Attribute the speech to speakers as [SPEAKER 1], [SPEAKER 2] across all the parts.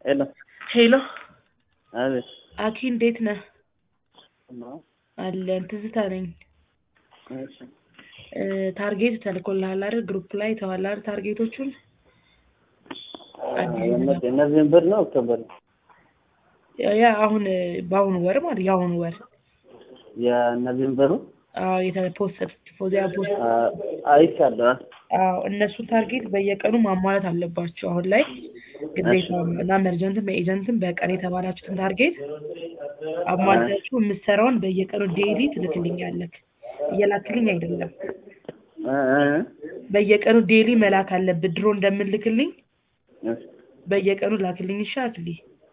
[SPEAKER 1] ሄሎ
[SPEAKER 2] ሄሎ
[SPEAKER 1] አቤት
[SPEAKER 2] አኪ እንዴት ነህ?
[SPEAKER 1] ነው
[SPEAKER 2] አለን ትዝታ ነኝ።
[SPEAKER 1] እሺ
[SPEAKER 2] እ ታርጌት ተልኮልሃል አይደል? ግሩፕ ላይ ተዋል አይደል? ታርጌቶቹን አዲስ
[SPEAKER 1] የነ- ኖቬምበር ነው ኦክቶበር ነው
[SPEAKER 2] ያ አሁን እ በአሁኑ ወር ማለት የአሁኑ ወር
[SPEAKER 1] የኖቬምበሩ
[SPEAKER 2] አዎ የተፖስት ፎዚያ ፖስት
[SPEAKER 1] አ- አይቻለሁ
[SPEAKER 2] አዎ እነሱን ታርጌት በየቀኑ ማሟላት አለባቸው። አሁን ላይ ግዴታ ነው እና መርጀንትም ኤጀንትም በቀን የተባላችሁትን ታርጌት አሟልታችሁ የምትሰራውን በየቀኑ ዴይሊ ትልክልኛለህ። እየላክልኝ አይደለም፣
[SPEAKER 1] እ እ
[SPEAKER 2] በየቀኑ ዴይሊ መላክ አለብህ። ድሮ እንደምልክልኝ
[SPEAKER 1] እ
[SPEAKER 2] በየቀኑ ላክልኝ። እሺ አክሊ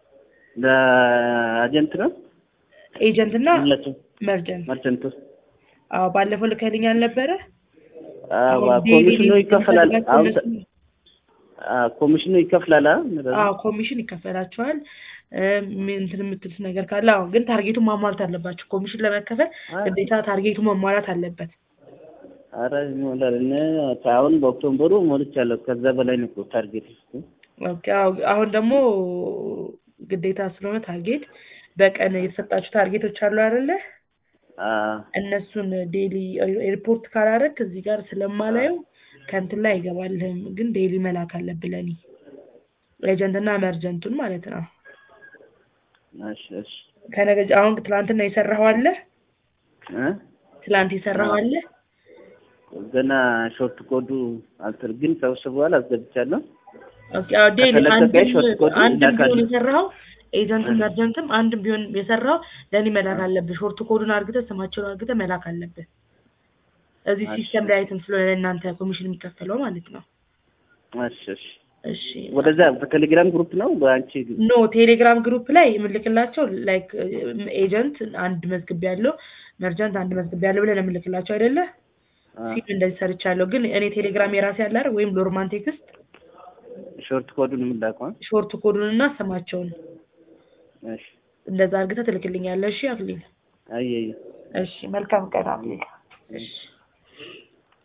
[SPEAKER 1] ለአጀንት ነው
[SPEAKER 2] ኤጀንት እና
[SPEAKER 1] ሁለቱም
[SPEAKER 2] መርጀንት።
[SPEAKER 1] መርቸንቱ
[SPEAKER 2] አዎ ባለፈው ልከልኝ አልነበረ?
[SPEAKER 1] አዎ
[SPEAKER 2] አሁን ዴይሊ
[SPEAKER 1] ኮሚሽኑ ይከፈላል
[SPEAKER 2] የምትፈልጋቸው
[SPEAKER 1] አሁን
[SPEAKER 2] እነሱ-
[SPEAKER 1] አ ኮሚሽኑ ይከፍላል አ
[SPEAKER 2] አዎ ኮሚሽን ይከፈላቸዋል። እ ምን እንትን የምትሉት ነገር ካለ አዎ፣ ግን ታርጌቱን ማሟላት አለባቸው። ኮሚሽን ለመከፈል ግዴታ ታርጌቱ መሟላት አለበት።
[SPEAKER 1] አረ ይሞላል እኔ አሁን በኦክቶበሩ ሞልቻለሁ ከዛ በላይ ነው እኮ ታርጌት
[SPEAKER 2] ኦኬ፣ አዎ፣ አሁን ደግሞ ግዴታ ስለሆነ ታርጌት በቀን የተሰጣችሁ ታርጌቶች አሉ አይደለ?
[SPEAKER 1] አ
[SPEAKER 2] እነሱን ዴይሊ ሪፖርት ካላረግ እዚህ ጋር ስለማላየው ከእንትን ላይ አይገባልህም። ግን ዴይሊ መላክ አለብህ ለኔ ኤጀንትና መርጀንቱን ማለት ነው።
[SPEAKER 1] እሺ እሺ
[SPEAKER 2] ከነገ ጀ- አሁን ትላንትና የሰራኸው አለ?
[SPEAKER 1] እ
[SPEAKER 2] ትላንት የሰራኸው አለ?
[SPEAKER 1] ገና ሾርት ኮዱ አልተር ግን ሰብስበዋል አስገብቻለሁ
[SPEAKER 2] ኦኬ፣ አዎ ዴይሊ
[SPEAKER 1] ከተለቀቀ
[SPEAKER 2] አንድም
[SPEAKER 1] ሾርት ኮዱ
[SPEAKER 2] አንድም
[SPEAKER 1] ይላካል።
[SPEAKER 2] ቢሆን የሰራኸው ኤጀንትም መርጀንትም አንድም ቢሆን የሰራው ለኔ መላክ አለብህ። ሾርት ኮዱን አርግተህ ስማቸውን አርግተህ መላክ አለብህ። እዚህ
[SPEAKER 1] እሺ።
[SPEAKER 2] ሲስተም ላይ አይተም ስለሆነ ለእናንተ ኮሚሽን የሚከፈለው ማለት ነው።
[SPEAKER 1] እሺ እሺ
[SPEAKER 2] እሺ
[SPEAKER 1] ወደዛ በቴሌግራም ግሩፕ ነው በአንቺ ግሩፕ
[SPEAKER 2] ኖ ቴሌግራም ግሩፕ ላይ የምልክላቸው ላይክ ኤጀንት አንድ መዝግብ ያለው መርጀንት አንድ መዝግብ ያለው ብለን የምልክላቸው አይደለ?
[SPEAKER 1] አ
[SPEAKER 2] ሲም እንደዚህ ሰርቻለሁ። ግን እኔ ቴሌግራም የራሴ ያለ አይደል? ወይም ሎርማን ቴክስት
[SPEAKER 1] ሾርት ኮዱን የምላከው አ?
[SPEAKER 2] ሾርት ኮዱን እና ስማቸውን
[SPEAKER 1] እሺ
[SPEAKER 2] እንደዛ አርግተህ ትልክልኛለህ። እሺ አክሊል።
[SPEAKER 1] አይ አይ
[SPEAKER 2] እሺ መልካም ቀን አክሊል። እሺ